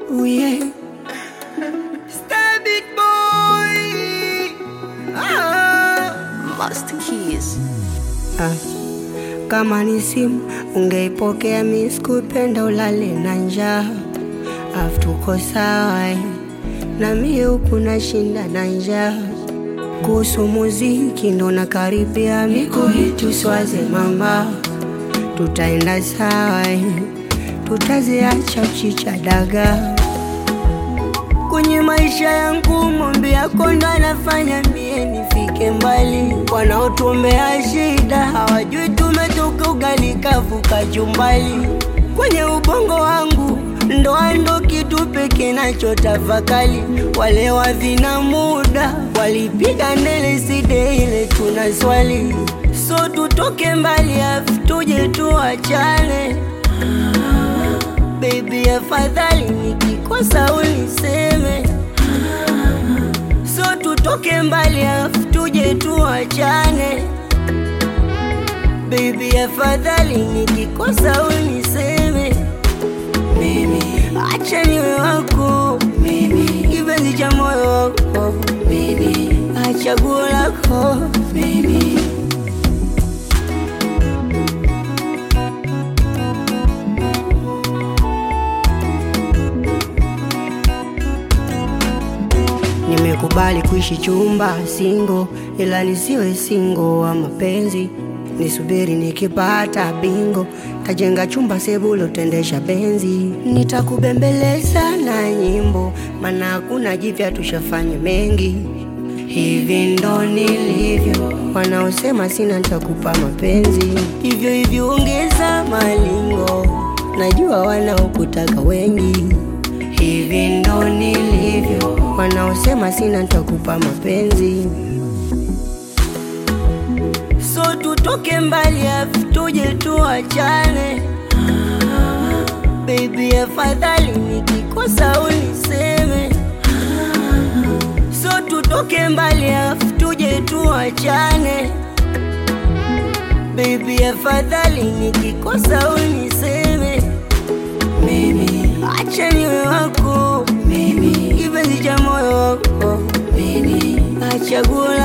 Oh yeah. Star big boy. Ah. Master Keys. Ah. Kama ni simu ungeipokea, mi sikupenda ulale na njaa, afu tuko sawa eh. na mie huku nashinda na njaa. Kuhusu muziki ndo nakaribia, miko hitu swaze mama, tutaenda sawa eh. tutaziacha chicha dagaa kwenye maisha yangu mombe yako ndo anafanya mie nifike mbali. Wanaotuombea shida hawajui tumetoka ugali kavuka jumbali. Kwenye ubongo wangu ndoa ndo kitu pekee nachotafakali. Wale wavina muda walipiga ndele side ile tuna swali, so tutoke mbali afu tuje tuachane. Baby, afadhali nikikosa uniseme, so tutoke mbali afu tuje tuachane. Baby, afadhali nikikosa uniseme, mimi acha niwe wako, mimi kipenzi cha moyo wako, mimi achaguo lako, mimi Nimekubali kuishi chumba singo, ila nisiwe singo wa mapenzi. Nisubiri nikipata bingo, tajenga chumba sebulo, tendesha benzi. Nitakubembeleza na nyimbo, maana hakuna jipya, tushafanya mengi. Hivi ndo nilivyo, wanaosema sina nitakupa mapenzi. Hivyo hivyo ongeza malingo, najua wanaokutaka wengi. Hivi ndo nilivyo, wanaosema sina nitakupa mapenzi. So tutoke mbali afu tuje tuachane. Baby, afadhali nikikosa uniseme. So tutoke mbali afu tuje tuachane. Baby, afadhali nikikosa uniseme. Mimi acha niwe wako, mimi kipenzi cha moyo wako, mimi achaguo